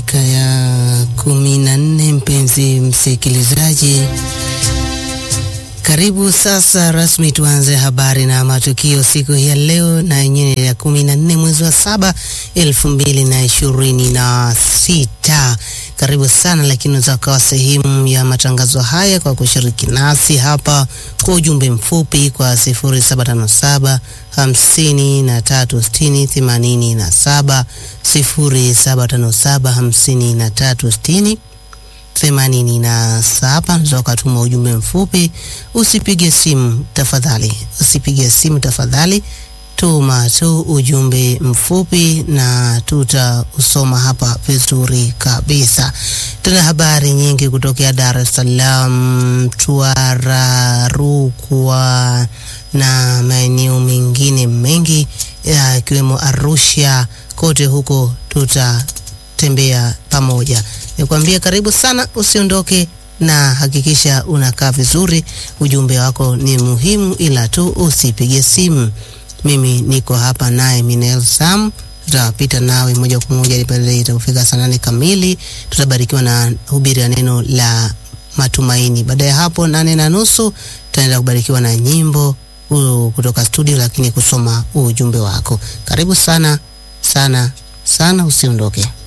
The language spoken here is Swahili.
dakika ya kumi na nne mpenzi msikilizaji, karibu sasa rasmi tuanze habari na matukio siku ya leo na yenyewe ya kumi na nne mwezi wa saba elfu mbili na ishirini na sita. Karibu sana, lakini unaweza kuwa sehemu ya matangazo haya kwa kushiriki nasi hapa kwa ujumbe mfupi kwa 0757 hamsini na tatu sitini themanini na saba 0757 hamsini na tatu sitini themanini na saba. Unaweza ukatuma ujumbe mfupi, usipige simu tafadhali, usipige simu tafadhali, tuma tu ujumbe mfupi na tutausoma hapa vizuri kabisa. Tuna habari nyingi kutokea Dar es Salaam, Mtwara, Rukwa na maeneo mengine mengi yakiwemo Arusha. Kote huko tutatembea pamoja. Nikwambie karibu sana, usiondoke na hakikisha unakaa vizuri. Ujumbe wako ni muhimu, ila tu usipige simu. Mimi niko hapa naye Minel Sam, tutapita nawe moja kwa moja pale itapofika saa nane kamili. Tutabarikiwa na hubiri ya neno la matumaini. Baada ya hapo nane na nusu tutaenda kubarikiwa na nyimbo uh, kutoka studio, lakini kusoma ujumbe wako. Karibu sana sana sana, usiondoke.